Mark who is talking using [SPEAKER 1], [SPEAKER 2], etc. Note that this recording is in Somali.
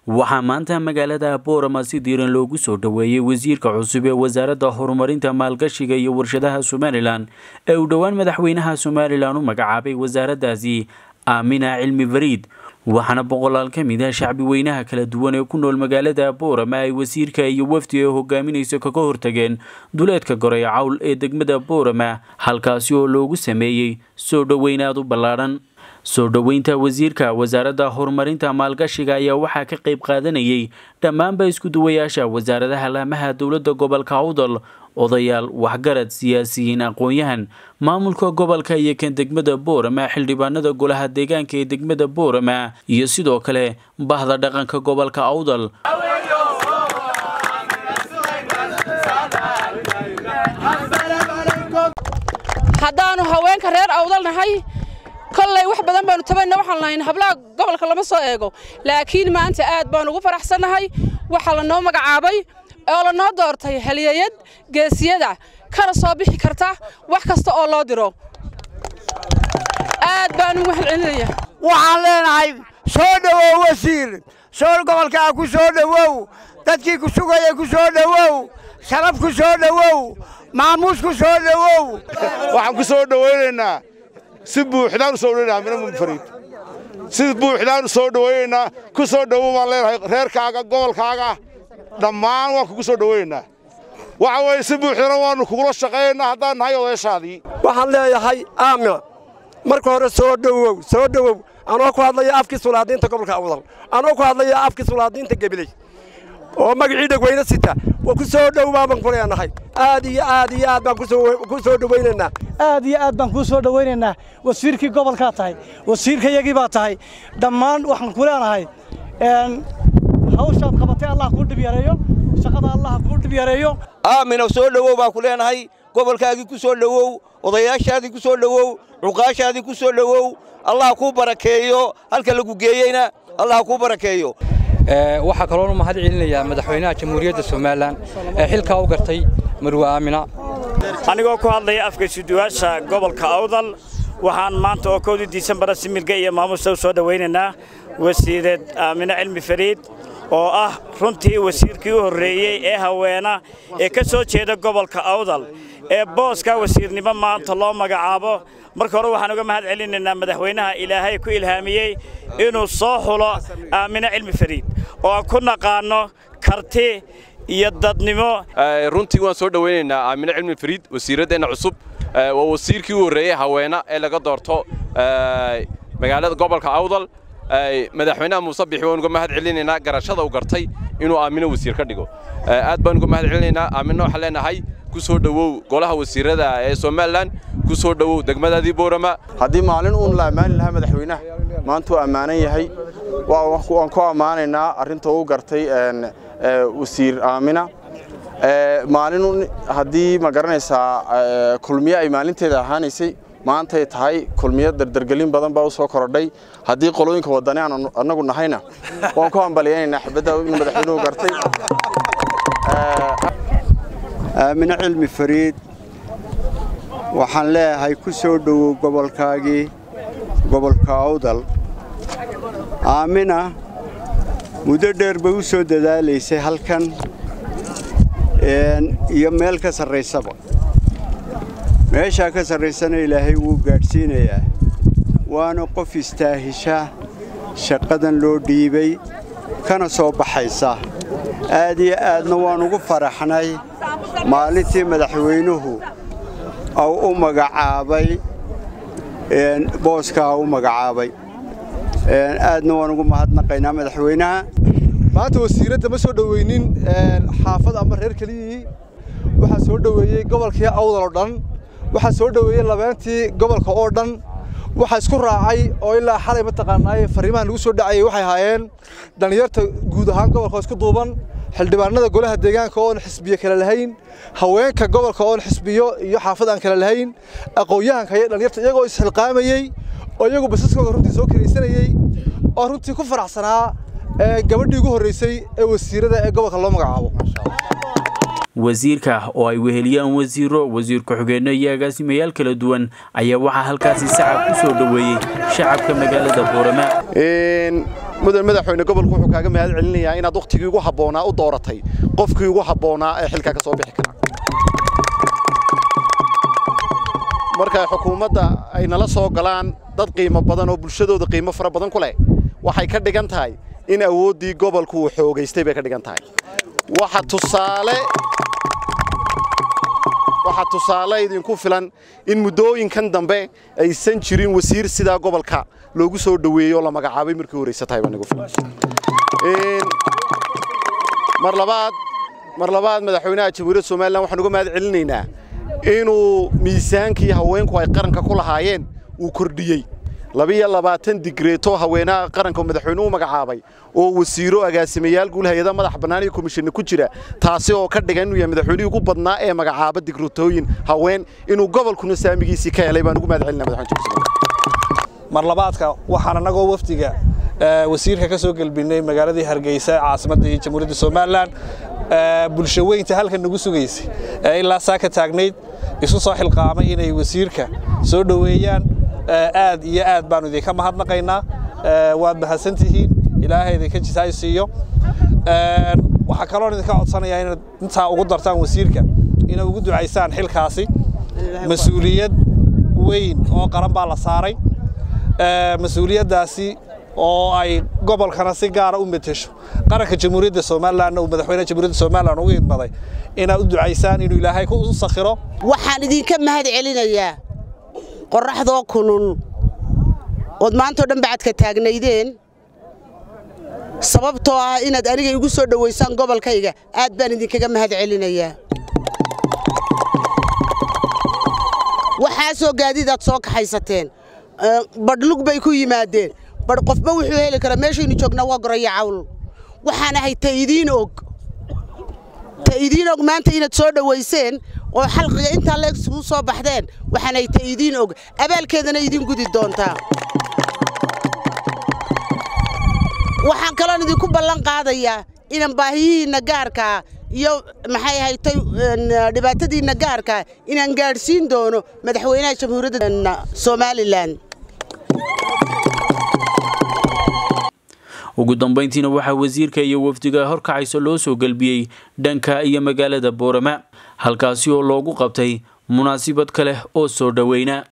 [SPEAKER 1] waxaa maanta magaalada boorama si diiran loogu soo dhoweeyey wasiirka cusub ee wasaaradda horumarinta maalgashiga iyo warshadaha somalilan ee uu dhowaan madaxweynaha somalilan u magacaabay wasaaraddaasi aamina cilmi fariid waxaana boqolaal ka mid ah shacbi weynaha kala duwan ee ku nool magaalada boorama ay wasiirka iyo wafdi ee hogaaminaysa kaga hortageen duleedka goray cawl ee degmada boorama halkaasi oo loogu sameeyey soo dhoweyn aad u ballaadhan soo dhoweynta wasiirka wasaaradda horumarinta maalgashiga ayaa waxaa ka qayb qaadanayay dhammaanba isku-duwayaasha wasaaradaha laamaha dowladda gobolka awdal odayaal waxgarad siyaasiyiin aqoon-yahan maamulka gobolka iyo kan degmada boorama xildhibaanada golaha deegaanka ee degmada boorama iyo sidoo kale bahda dhaqanka gobolka awdal
[SPEAKER 2] haddaanu haweenka reer awdal nahay kolley wax badan baanu tabayna waxaan lahayn hablaha gobolka lama soo eego laakiin maanta aad baan ugu faraxsannahay waxaa lanoo magacaabay oo lanoo doortay haliyayad geesiyada kana soo bixi karta wax kasta oo loo diro aad baan ugu celcelinaya
[SPEAKER 3] waxaan leenahay soo dhowow wasiir soo gobolkaa ku soo dhowow dadkii ku sugaya ku soo dhowow sharaf ku soo dhowow maamuus ku soo dhowow
[SPEAKER 4] waxaan ku soo dhowaynaynaa si buuxdaan u soo dhowaynaynaa mina munfariid si buuxdaan u soo dhowaynaynaa ku soo dhowow baan leenahay reerkaaga gobolkaaga dhammaan waan kugu soo dhowaynaynaa waxa weeye si buuxdana waannu kugula shaqaynaynaa haddaan nahay odayshaadii
[SPEAKER 3] waxaan leeyahay aamina marka hore soo dhowow soo dhowow anoo ku hadlaya afkii sulaadiinta gobolka awdal anoo ku hadlaya afkii sulaadiinta gebiley oo magacii dhegweyne sita waa ku soo dhowaa baan ku leenahay aad iyo aad iyo aad baan ku soo dhowaynaynaa
[SPEAKER 5] aad iyo aad baan kuu soo dhowaynaynaa wasiirkii gobolkaa tahay wasiirkayagii baa tahay dhammaan waxaan ku leenahay hawshaad qabatay allah kuu dhib yareeyo shaqada allah kuu dhib yareeyo
[SPEAKER 6] aamina soo dhowow baan ku leenahay gobolkaagii ku soo dhowow odayaashaadii ku soo dhowow cuqaashaadii ku soo dhowow allah kuu barakeeyo halka lagu geeyeyna allah kuu barakeeyo
[SPEAKER 7] waxaa kaloonu mahad celinayaa madaxweynaha jamhuuriyadda somalilan ee xilkaa u gartay marwe aamina
[SPEAKER 8] anigoo ku hadlaya afka isuduwaasha gobolka awdal waxaan maanta oo kowdii diisembara similga iyo maamuusta u soo dhowaynaynaa wasiireed aamine cilmi fariid oo ah runtii wasiirkii u horreeyey ee haweena ee ka soo jeeda gobolka awdal ee booska wasiirnimo maanta loo magacaabo marka hore waxaan uga mahad celinaynaa madaxweynaha ilaahay ku ilhaamiyey inuu soo xulo aamine cilmi fariid oo aan ku naqaanno karti iyo dadnimo
[SPEAKER 9] runtii waan soo dhowaynaynaa aamine cilmi fariid wasiiraddeenna cusub waa wasiirkii u horreeyey haweena ee laga doorto magaalada gobolka awdal madaxweynaha muuse bixi waan uga mahad celinaynaa garashada u gartay inuu aamino wasiir ka dhigo aad baan uga mahad celinaynaa aamino waxaan leenahay ku soo dhowow golaha wasiirada ee somalilan ku soo dhowow degmadaadii boorama
[SPEAKER 10] haddii maalin uun la ammaani lahaa madaxweynaha maanta uu ammaanan yahay waan ku ammaanaynaa arrinta uu gartay wasiir aamina maalin haddii ma garanaysaa kulmiye ay maalinteeda ahaanaysay maantay tahay kulmiyo dardargelin badan baa u soo korodhay haddii qolooyinka waddani aan annagu nahayna waan ku hambalyaynaynaa xibadda in madaxweynuhu gartay
[SPEAKER 11] aamine cilmi fariid waxaan leeyahay ku soo dhowow gobolkaagii gobolka awdal aamina muddo dheer bay u soo dadaalaysay halkan iyo meel ka sarraysaba meeshaa ka sarraysana ilaahay wuu gaadhsiinayaa waana qof istaahisha shaqadan loo dhiibay kana soo baxaysa aad iyo aadna waan ugu faraxnay maalintii madaxweynuhu au u magacaabay booskaa u magacaabay aadna waan ugu mahadnaqaynaa madaxweynaha
[SPEAKER 12] maanta wasiiradda ma soo dhoweynin xaafad ama reer keliyihii waxaa soo dhoweeyey gobolkii awdal oo dhan waxaa soo dhoweeyey labeentii gobolka oo dhan waxaa isku raacay oo ilaa xalay mataqaanaaye fariimaha lagu soo dhacayay waxay ahaayeen dhallinyarta guud ahaan gobolka oo isku duuban xildhibaanada golaha deegaanka oon xisbiyo kale lahayn haweenka gobolka oon xisbiyo iyo xaafad aan kale lahayn aqoon-yahanka iyo dhallinyarta iyagoo isxilqaamayey oo iyagu basaskooda runtii soo kiraysanayey oo runtii ku faraxsanaa gabadhii ugu horreysay ee wasiirada ee gobolka loo magacaabo
[SPEAKER 1] wasiirka oo ay weheliyaan wasiiro wasiir ku-xigeenno iyo agaasimayaal kala duwan ayaa waxaa halkaasi sacab ku soo dhoweeyey shacabka magaalada boorama
[SPEAKER 13] mudan madaxweyne gobolku wuxuu kaaga mahad celinayaa inaad wakhtigii ugu habboonaa u dooratay qofkii ugu habboonaa ee xilka ka soo bixi kara marka xukuumadda ay nala soo galaan dad qiimo badan oo bulshadooda qiimo fara badan ku leh waxay ka dhigan tahay in awooddii gobolku uu xoogaystay bay ka dhigan tahay waxa tusaale waxaa tusaale idinku filan in muddooyinkan dambe aysan jirin wasiir sidaa gobolka loogu soo dhoweeyey oo la magacaabay markii horeysa tahay baa nagu filan mar labaad mar labaad madaxweynaha jamhuuriyadda somalilan waxaan uga mahad celinaynaa inuu miisaankii haweenku ay qaranka ku lahaayeen uu kordhiyey labiyo labaatan digreeto haweenaha qaranka madaxweynuhu u magacaabay oo wasiiro agaasimayaal guul hay-ada madax bannaan iyo komishinna ku jira taasi oo ka dhigan inuu yahay madaxweynihii ugu badnaa ee magacaaba digreetooyin haween inuu gobolkuna saamigiisii ka helay baan ugu mahad celinaa madaxweyne
[SPEAKER 14] mar labaadka waxaan annagoo wafdiga wasiirka ka soo gelbinay magaaladii hargeysa caasimadda jamhuuriyadda somalilan bulsho weynta halkan nagu sugaysay ee ilaa saa ka taagnayd isu soo xilqaamay inay wasiirka soo dhoweeyaan aad iyo aad baanu idinka mahadnaqaynaa waad mahadsantihiin ilaahay idinka jisaay siiyo waxaa kaloon idinka codsanayaa inaad intaa ugu dartaan wasiirka inay ugu ducaysaan xilkaasi mas-uuliyad weyn oo qaran baa la saaray mas-uuliyaddaasi oo ay gobolkana si gaara u metesho qaranka jamhuuriyadda somalilanna uu madaxweynaha jamhuuriyadda somalilan ugu idmaday inaad u ducaysaan inuu ilaahay ku sakhiro
[SPEAKER 15] waxaan idinka mahad celinayaa qorraxdoo kulul ood maantao dhan bacadka taagnaydeen sababtoo ah inaad aniga igu soo dhowaysaan gobolkayga aad baan idinkaga mahad celinayaa waxaasoo gaadiidaad soo kaxaysateen badhlug bay ku yimaadeen badh qofba wuxuu heli karaa meeshaynu joognaa waa goraya cawl waxaan ahay ta idiin og ta idiin og maanta inaad soo dhowayseen oo xalqiga intaa leeg isugu soo baxdeen waxaanay ta idiin og abaalkeedana idiin gudi doontaa waxaan kaloon idinku ballan qaadayaa inaan baahiyihiinna gaarkaa iyo maxay haytay dhibaatadiinna gaarkaa inaan gaadhsiin doono madaxweynaha jamhuuriyadda somalilan
[SPEAKER 1] ugu dambayntiina waxaa wasiirka iyo wafdiga horkacaysa loo soo gelbiyey dhanka iyo magaalada boorama halkaasi oo loogu qabtay munaasibad kale oo soo dhoweyna